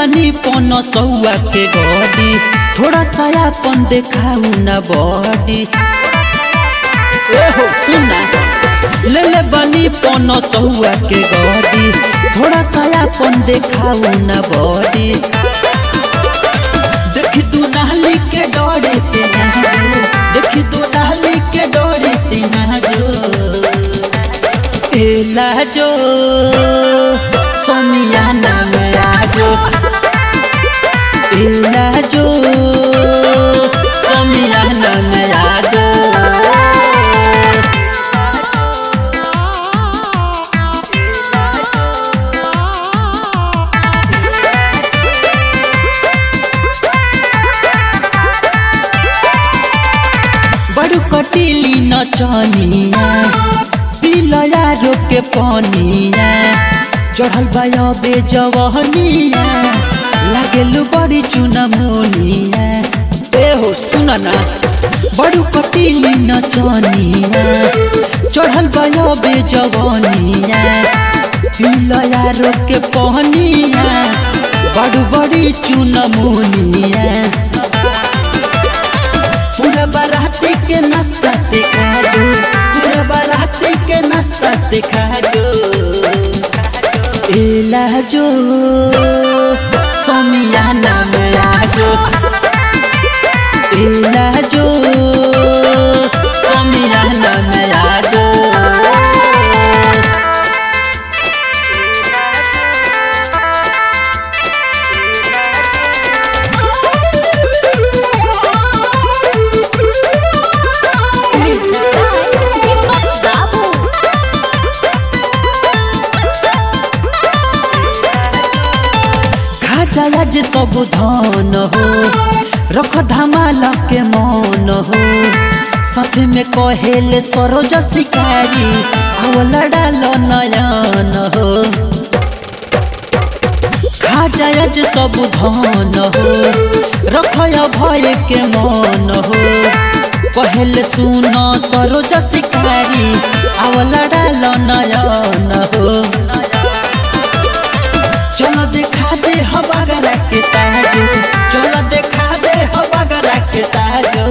बानी पन सौआ के गडी थोड़ा सा अपन देखाऊ न बॉडी एहो सुना ले ले बानी पन सौआ के गडी थोड़ा सा अपन देखाऊ न बॉडी देखी तू नहली के डोरे ते जो देखी तू नहली के डोरे ते जो एला जो सोमियाना में आजो एला जो सोमियाना में आजो बड़ू कटीली नचनिया पिलया रोके पनिया चढ़ल बाया बेजवहनिया लागेलु बड़ी चुनमुनिया ए हो सुन ना बड़ू कटीली नचनिया चढ़ल बाया बेजवनिया पिलया रोके पनिया बड़ू बड़ी चुनमुनिया पूरा बाराती के नाश्ता दिखा जो पूरा बाराती के नाश्ता दिखा जो एला जो सोमियाना में आजो एला जो सोमियाना में आजो Music by Deepak Babu. खाजा जे सब धन हो रख धमाल के मन हो साथ में कहेले सरोज शिकारी आवल डाल नयन हो खाजा जे सब धन हो रख भय के मन हो कहेले सुन सरोज शिकारी आवल डाल नयन हो चलो देखा दे हवागरा के ताजो चलो देखा दे हवागरा के ताजो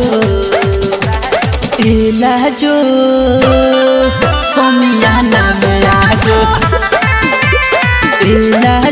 एला जो सोमियाना में आजो एला